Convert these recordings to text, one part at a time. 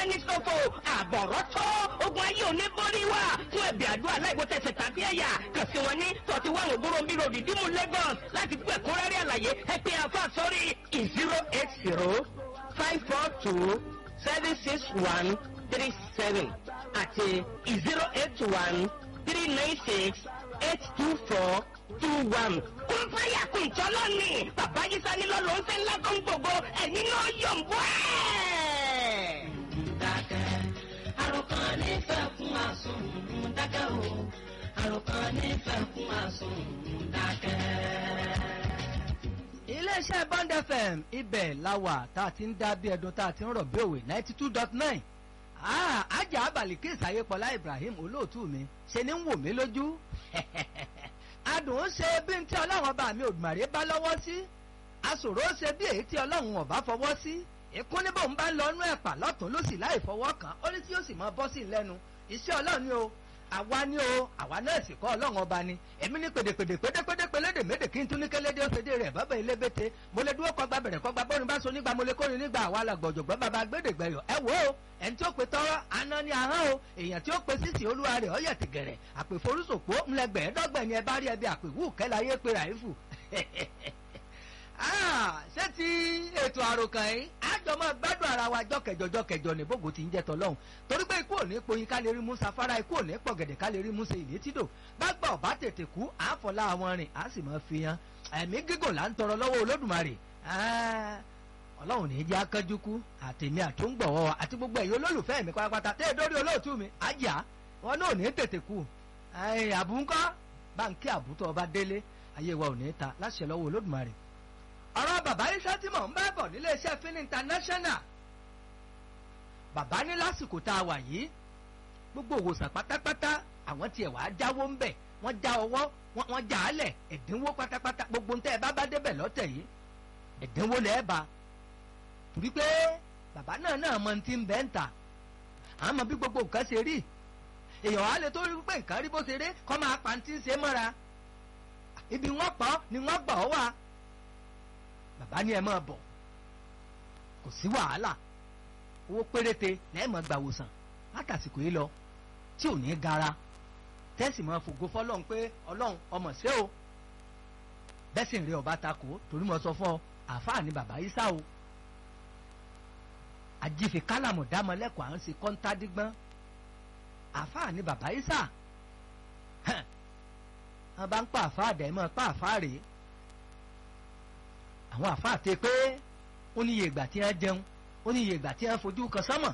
dání sọ́fọ̀ àbọ̀rọ̀ tọ́ ogun ayé òní borí wa fún ẹ̀bì àdúrà láìwo tẹ̀sẹ̀ tàbí ẹ̀yà kàn sí wọn ní forty one ògbóró bí road ìdímú Lagos láti gbọ́ ẹ̀kúnrẹ́rẹ́ àlàyé ẹ pè àfa sórí zero eight zero five four two seven six one three seven àti zero eight one three nine six eight two four two one. kún fáyà kún jọlọ ni bàbá yìí sani lọ ló ń fẹ́ ńlá tó ń gbogbo ẹ̀yin náà yọ̀ ń bọ́ ẹ̀. dákẹ́ àròkàn nífẹ̀ẹ́ fún àsùn dákẹ́ o àròkàn nífẹ̀ẹ́ fún àsùn dákẹ́. iléeṣẹ́ bond fm ibẹ̀ la wà tá a ti ń dá bí ẹdun tá a ti ń rọ̀ bí òwe ninety two dot nine ajá abalikis ayépọlá ibrahim olóòtú mi ṣe ni ń wò mí lójú adùn ó ṣe bí n tí ọlọ́run ọba mi òdùmàrè bá lọ́wọ́ sí aṣòro ó ṣe bí èyí tí ọlọ́run ọba fọwọ́ sí ìkún níbò ń bá lọ́nú ẹ̀pà lọ́tún ló sì láì fọwọ́ kàn ó ní tí yóò sì máa bọ́ sí i lẹ́nu iṣẹ́ ọlọ́run ni o àwa ni o àwa náà sì kọ́ ọlọ́run ọba ni èmi ní pèdèpèdè pédépédé pélédè médè kí n tún ní kélédé ó fèdè rẹ̀ bàbá ilé bété mo lè dúró kọgbà bẹ̀rẹ̀ kọgbà bórin bá so nígbà mo lè kórin nígbà àwa làgbọ̀jọ̀gbọ́n bàbá gbédègbẹ̀yọ̀ ẹ wò ó ẹni tí ó pe tọrọ aná ní ahọ́n o èèyàn tí ó pe sísì olúwa rẹ̀ ọ̀yẹ̀ ti gẹ̀rẹ̀ àpèforúsòpó ńlẹgbẹ̀ẹ́dọ́gbẹ̀ ni ẹ bá rí ẹbí àpèwú kẹ́láyé pe ràífù ṣé ti ètò àròkàn yìí àjọmọ gbádùn ara wa jọkẹjọ jọkẹjọ ní bógo ti ń jẹ tọlọ́hún torí pé ikú òní poyin ká lè rí musa fara ikú òní pọ̀gẹ̀dẹ̀ ká lè rí musa ìlé tìdò bá gbà ọ̀bá tètè kú àáfọ̀lá àwọn rìn á sì máa fi hàn ẹ̀mí gígùn là ń tọrọ lọ́wọ́ olódùmarè ọlọ́run ní í jẹ́ akánjú kú àtẹ̀mí àtúngbọ̀wọ́ àti gbogbo ẹ̀yin olólùfẹ́ mi pátápátá tẹ́ ẹ dórí olóòtú mi àjà wọn náà ní tètè kú àbúńkọ́ báńkì àbútọ́ ọba délé ayé wa ò ní ta láṣẹ lọ́wọ́ olódùmarè ọ̀rọ̀ bàbá iṣẹ́ tí mò ń bá bọ̀ nílé iṣẹ́ fin international bàbá ní lásìkò tá a wà yìí gbogbo òwòsàn pátápátá àwọn tiẹ̀ wàá jáwó ń bẹ̀ wọ́n já ọwọ́ wọ́n já á lẹ̀ ẹ̀dínwó pátápátá gbogbo ntẹ́ ẹ bá bá débẹ̀ lọ́tẹ̀ yìí ẹ̀dínwó lẹ́ẹ̀ bá torí pé bàbá náà náà mọ ti ń bẹ́ ń tà àmọ́ bí gbogbo nǹkan ṣe rí èèyàn á lè tó rí pé nǹkan rí bó ṣe rí kọ́ máa pa ti ń ṣe mọ́ra ibi wọ́n pọ̀ ni wọ́n gbà ọ́ wà bàbá ní ẹ máa bọ̀ kò sí wàhálà owó péréte lẹ́ẹ̀mọ́ gbà wòsàn látàsìkò yìí lọ tí ò ní gara tẹ́sì máa fògo fọlọ́run pé ọlọ́run ọmọ ṣé o bẹ́sìn rí ọba takò torí mo sọ fún ọ àáfàá ni bàbá yìí sá o àjìfẹ́ kálàmù dámọ́lẹ́kọ̀ọ́ à ń ṣe kọ́ńtádígbọ́n àáfàá ni bàbá yìí sá wọn bá ń pa àáfàá dẹ̀ mọ́ pa àáfàá rèé àwọn àfáà tẹ pé ó ní iye ìgbà tí wọ́n jẹun ó ní iye ìgbà tí wọ́n fojú kan sánmọ̀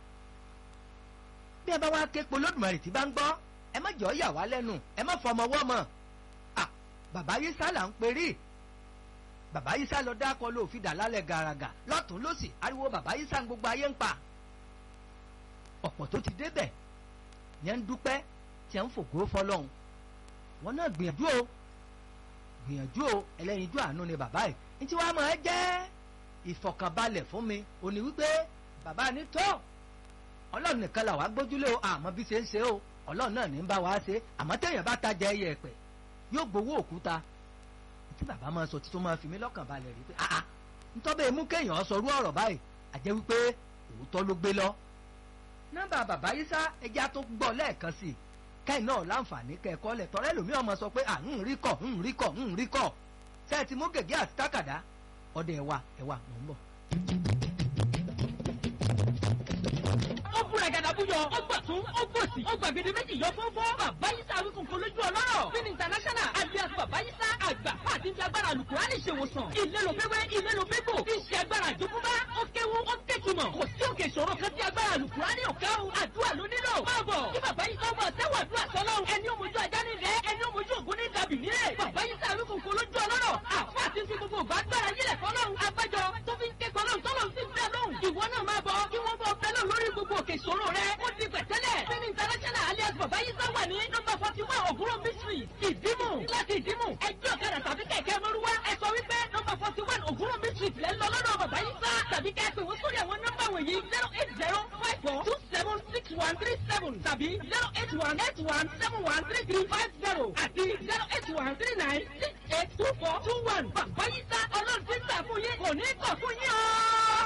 bí ẹ bá wá ké polódùmarè tí bá ń gbọ́ ẹ má jọ yà wá lẹ́nu ẹ má fọmọ wọ́ mọ̀ à bàbá yìí sá là ń perí bàbá yìí sá lọ dákọ ló fi dà lálẹ́ gàràgà lọ́tún lọ́sì ariwo bàbá yìí sá gbogbo ayé ń pa ọ̀pọ̀ tó ti débẹ̀ yẹn ń dúpẹ́ tí ẹ ń fògo fọlọ́hún wọn náà gbìyànjú o gbìyànjú o ẹlẹ́yinjú àánú ni bàbá yìí ntí wàá máa jẹ́ ìfọ̀kànbalẹ̀ fún mi ò ní wípé bàbá ní tó ọlọ́run nìkan là wá gbójúlé o àmọ́ bí ṣe ń ṣe o ọlọ́run náà ní ń bá wa ṣe àmọ́ téèyàn bá tajà ẹyẹ ẹ̀pẹ̀ yóò gbowó òkúta tí bàbá máa sọ títún máa fi mí lọ́kàn balẹ̀ rí pé àà ntọ́bẹ̀ mú kéèyàn sọrú ọ̀rọ̀ báyìí àjẹ́ wípé òótọ́ ló gbé lọ. nọ́mbà bàbá yìí sá ẹja tó gbọ́ lẹ́ẹ̀kan sí i kẹ́hìn náà láǹfààní kẹ́ẹ̀kọ́ lẹ̀ tọ́rẹ́ lómi ọmọ sọ pé à ń rí kọ̀ ń rí kọ̀ ń rí kọ̀ ṣe ti mú gègé àti tákàdá ọdẹ ẹwà ẹwà mò ń bọ̀. ó búra gàdá búyọ ó gbà tún ó gbòsì ó gbàgede méjì yọ fọ́fọ́ bàbá yísà wíkùn kó lójú ọlọ́rọ̀ fin international alias bàbá yísà àgbà àti fi agbára alukurani ṣèwòsàn ilé ló fẹ́wẹ́ ilé ló fẹ́ bò kí ṣe agbára àjogúnbá ó kéwu ó kékùmọ̀ kò sí òkè ìṣòro kan tí agbára alukurani ò ká o àdúrà ló nílò máa bọ̀ kí bàbá yísà bọ̀ tẹ́wọ̀ àdúrà sọ́lọ́ ẹni ó mojú ajá nílẹ̀ ẹni ó mojú ògún ní dàbí nílẹ̀ bàbá yísà wíkùn kó lójú ọlọ́rọ̀ àfọ àti fi gbogbo gbàgbára yílẹ̀ fọlọ́run abájọ tó fi ń ké fọlọ́run tọ́lọ́run sì ń bẹ́ẹ̀ lóhùn ìwọ náà máa bọ̀ kí wọ́n bọ̀ fẹ́lẹ̀ lórí gbogbo òkè ìṣòro rẹ ó di pẹ̀tẹ́lẹ̀ fin international alias bàbá yísà wà ní nọ́mbà forty one ògúnrò mystery ìdímù láti ìdímù ẹjọ́ ọ̀kadà tàbí kẹ̀kẹ́ mọ́rúwá ẹ sọ wípé nọ́mbà forty one ògúnrò mystery lẹ́ ń lọ lọ́dọ̀ bàbá yísà tàbí kẹ́ pè wọ́n sórí àwọn nọ́mbà wọ̀nyí zero eight zero five four two seven six one three seven tàbí zero eight one eight one seven one three three five zero àti zero eight one three nine six eight two four two one bàbá yísà ọlọ́run ti ń gbà fún yín kò ní kọ̀ fún yín o.